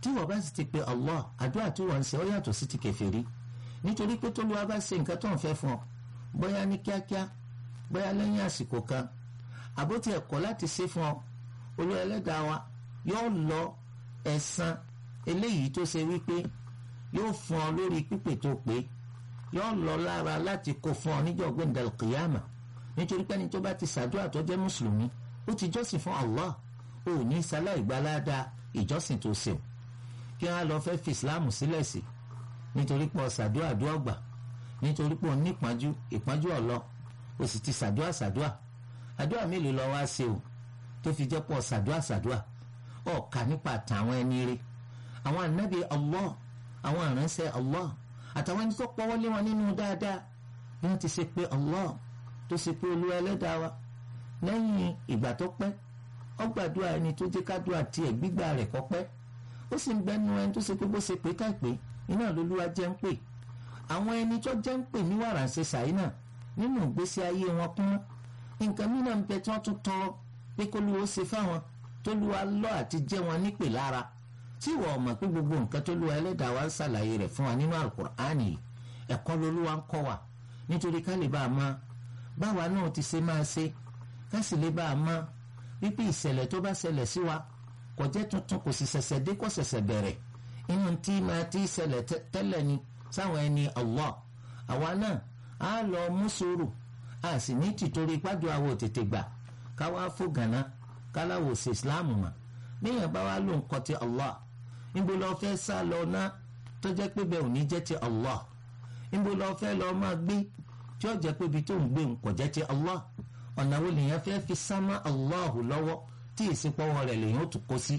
tí wọ́n bá sì ti pe Allah àdúrà tí wọ́n ń ṣe ó yàtọ̀ sí ti kèfèrí nítorí pé tólúwa bá ṣe nǹkan tó ń fẹ́ fún ọ bóyá ní kíákíá bóyá lẹ́yìn àsìkò kan àbótí ẹ̀kọ́ láti ṣe fún ọ Olúwa ẹlẹ́dàá wa yóò lọ ẹ̀san eléyìí tó ṣe wípé yóò fún ọ lórí pípè tó pé yóò lọ lára láti kó fún ọ níjọ́ gbẹ̀ndẹ̀ kìyàmà nítorí pé ẹni tó bá ti ṣàdúrà tó jẹ́ mùsùlùmí ó ti jọ́sìn fún Allah ó ní sáláì gbalada ìjọ́sìn tó ṣe o kí wọ́n á lọ fẹ́ fi ìsìláàmù sílẹ̀ sí nítorí pé ṣàdúrà àdúrà gbà nítorí pé ní ìpọ́njú ìpọ́njú ọ̀lọ́ o sì ti ṣàdúrà ṣàdúrà àdúrà mélòó lọ wá ṣe o tó fi jẹ́ pọ̀ ṣàdúrà ṣàdúrà ọ̀ka nípa àtàwọn ẹni rẹ̀ àwọn ànábì Allah àwọn àránṣẹ́ Allah àtàwọn ẹni tó pọ́wọ́ lé wọn nínú dáadáa bí wọ́n ti ṣe pé Allah tó ṣe pé olúwa ẹlẹ́dàá wa lẹ́yìn ìgbà tó pẹ́ ó gbàdúrà ẹni tó jẹ́ kádùá tiẹ̀ gbígbà rẹ̀ kọ́ pẹ́ ó sì ń gbẹ́nu ẹni tó ṣe pé bó ṣe pé káìpé iná lolúwa jẹ́ ń pè àwọn ẹni tó jẹ́ ń pè ní wàrà ṣe ṣàyínà nínú ìgbésí ayé wọn kún nǹkan mìíràn ń bẹ tí wọ́n tún tọrọ pé kólúwa ó ṣe fáwọn tólúwa lọ àti jẹ́ wọn nípè lára tí ìwọ ọmọ pé gbogbo nǹkan tólúwa ẹlẹ́dàá wa ń ṣàlàyé rẹ̀ fún wa nínú àlùkùránì ẹ̀kọ́ lolúwa ń kọ́ wa nítorí ká lè bá a máa báwa náà ti ṣe máa ṣe ká sì lè bá a máa wípé ìṣẹ̀lẹ̀ tó bá ṣẹlẹ̀ sí wa kò jẹ́ tuntun kò sì ṣẹ̀ṣẹ̀ dé kò ṣẹ̀ṣẹ̀ bẹ̀rẹ̀ inú tí máa ti ṣẹlẹ̀ tẹ́lẹ̀ ni sáwọn ẹni Allah àwa náà á lọ mú sùúrù a sì ní tìtorí pàjọ àwọ̀ tètè gbà káwá fò gànà káláwò sí Islam mà níyàn bá wá ló ń kọ́ ti Allah níbo lọ fẹ́ sá lọ ná tó jẹ́ pé bẹ́ẹ̀ ò ní jẹ́ ti Allah níbo lọ fẹ́ lọ máa gbé tí ó jẹ́ pé ibi tó ń gbé ń kò jẹ́ ti Allah ọ̀nà wo lèèyàn fẹ́ fi sámá Allahu lọ́wọ́ tí ìsìnpọ̀wọ́ rẹ̀ lèèyàn ó tún kó sí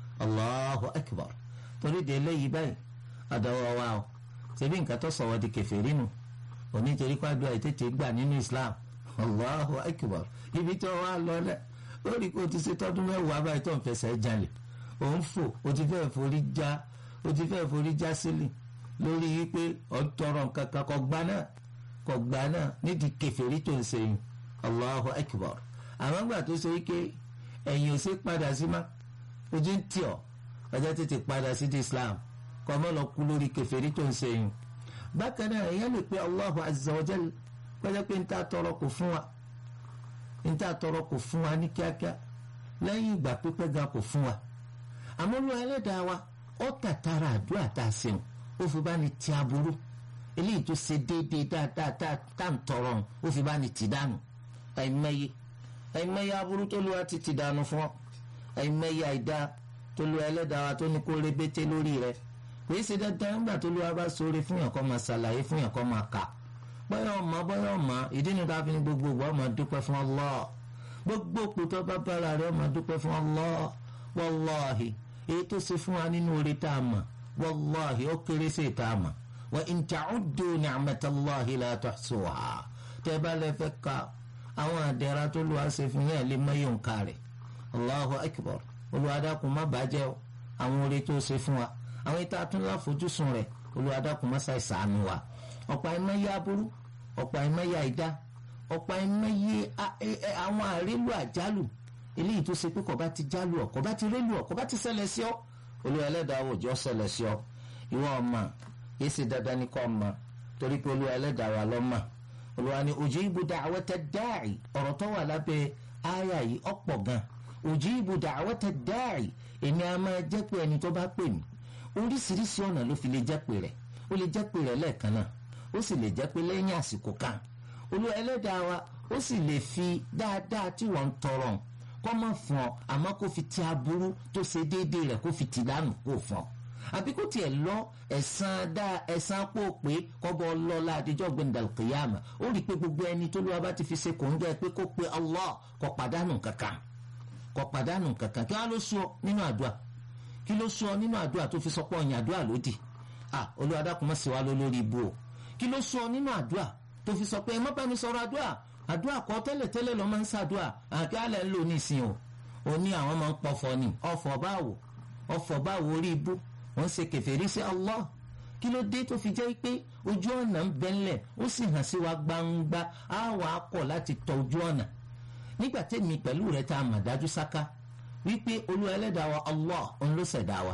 Allahu Akbar torí de eléyìí báyìí àdáwọ̀ wa o ṣebí nǹkan tó sọ̀wọ́ di kèfèrí nù onítorí pàdé àìtètè gbà nínú Islam Allahu Akbar ibi tí wọ́n wá lọ lẹ̀ ó rí kó o ti ṣe tọ́dún mẹ́wàá báyìí tó ń fẹsẹ̀ jalè ò ń fò o ti fẹ́ forí já o ti fẹ́ forí já sílẹ̀ lórí wípé ọ̀ ń tọrọ nǹkan kan kọ gbá náà kọ gbá náà nídìí kèfèrí tó ń ṣe yìí allahu akbar àwọn àgbà tó ṣe wípé ẹ̀yìn ò ṣe padà sí má ojú ń tì ọ́ ọjọ́ tètè padà sí di islam kọ́ ọmọ lọ kú lórí kèfèrí tó ń ṣe yìí bákan náà èèyàn lè pe allahu azza wa jal pẹ́jọ́ pé níta tọrọ kò fún wa níta tọrọ kò fún wa ní kíákíá lẹ́yìn ìgbà pípẹ́ gan kò fún wa àmọ́ ló ẹlẹ́dàá wa ó tàtàrà àdúrà tá a ṣeun ó fi bá ní ti aburú eléyìí tó ṣe déédéé dáadáa tá à ń tọrọ ó fi bá ní ti dànù àìmọye àìmọye aburú tó lu àti ti dànù fún ọ àìmọye àìdá tó lu ẹlẹ́dàá wa tó ní kó rébété lórí rẹ kò í ṣe dandan nígbà tó lu wa bá sóore fún yàn kó máa ṣàlàyé fún yàn kó máa kà bóyá ọmọ bóyá ọmọ ìdí ni ká fi ní gbogbo ìgbà ọmọ dúpẹ́ fún Allah gbogbo òpótọ́ bá bára rẹ ọmọ dúpẹ́ fún Allah wàláhì èyí tó ṣe fún wa nínú orí tá a mọ̀ wàláhì ó kéré sí ìta a mọ̀ wa in ta'uddu ni'matallahi la tuhsuha tẹ́ bá lẹ fẹ́ ka àwọn àdẹ̀ra tó lu àṣẹ fún yẹn lè mọ́yò ń ka rẹ̀ allahu akbar olùwàdàkùn má bàjẹ́ o àwọn oore tó ṣe fún wa àwọn ìta àtúnlá fojúsùn rẹ̀ olùwàdàkùn má ṣàì sànù wa ọ̀pọ̀ àìmọye aburú ọ̀pọ̀ àìmọye àìdá ọ̀pọ̀ àìmọye àwọn àrélu àjálù eléyìí tó ṣe pé kò bá ti jálù ọ kò bá ti rélu ọ kò bá ti ṣẹlẹ̀ sí ọ olúwa ẹlẹ́dàá òjò ṣẹlẹ̀ sí ọ ìwọ ọmọ yìí ṣe dandan ní kọ́ ọmọ torí pé olúwa ẹlẹ́dàá wà lọ́mọ olùwà ni ujibu da'wata da'i ọ̀rọ̀ tó wà lábẹ́ àyà yìí ọ̀pọ̀ gan ujibu da'wata da'i èmi a máa jẹ́ pé ẹni tó bá pè mí oríṣiríṣi ọ̀nà ló fi lè jẹ́ pé rẹ̀ ó lè jẹ́ pé rẹ̀ lẹ́ẹ̀kan náà ó sì lè jẹ́ pé lẹ́yìn àsìkò kan olúwa ẹlẹ́dàá wa ó sì lè fi dáadáa tí wọ́n ń tọrọ kọ́ mọ̀ fún ọ àmọ́ kó fi ti aburú tó ṣe déédéé rẹ̀ kó fi ti dànù kó fún ọ àbí kò tiẹ̀ lọ ẹ̀sán dá ẹ̀sán pò pé kọ́bọ̀ lọ́la àdéjọ́ gbẹ̀ndàl kìyàmà ó rí i pé gbogbo ẹni tó lọ́wọ́ bá ti fi ṣe kò ń jẹ́ pé kó pe Allah kò pàdánù kankan kò pàdánù kankan kí wọ́n ló sọ nínú àdúrà kí ló sọ nínú àdúrà tó fi sọ pé ọ̀yàn àdúrà lódì à Olúwa dákun má ṣe wá lórí ibu o kí ló sọ nínú àdúrà tó fi sọ pé ẹ má bá mi sọ̀rọ̀ àdúrà àdúrà kọ́ tẹ́lẹ̀ tẹ́lẹ̀ lọ́ máa ń ṣàdúrà àti alẹ́ ń lò ní ìsìn o ò ní àwọn máa ń pọ̀fọ̀ ni ọ̀fọ̀ báwo ọ̀fọ̀ báwo orí ibú wọ́n ṣe kèfèrí sí Allah kí ló dé tó fi jẹ́ pé ojú ọ̀nà ń bẹ́ńlẹ̀ ó sì hàn sí wa gbangba á wà á kọ̀ láti tọ ojú ọ̀nà nígbà tẹ́mi pẹ̀lú rẹ̀ tá a mà dájú sáká wípé olú ẹlẹ́dàá wa Allah òun ló ṣẹ̀dá wa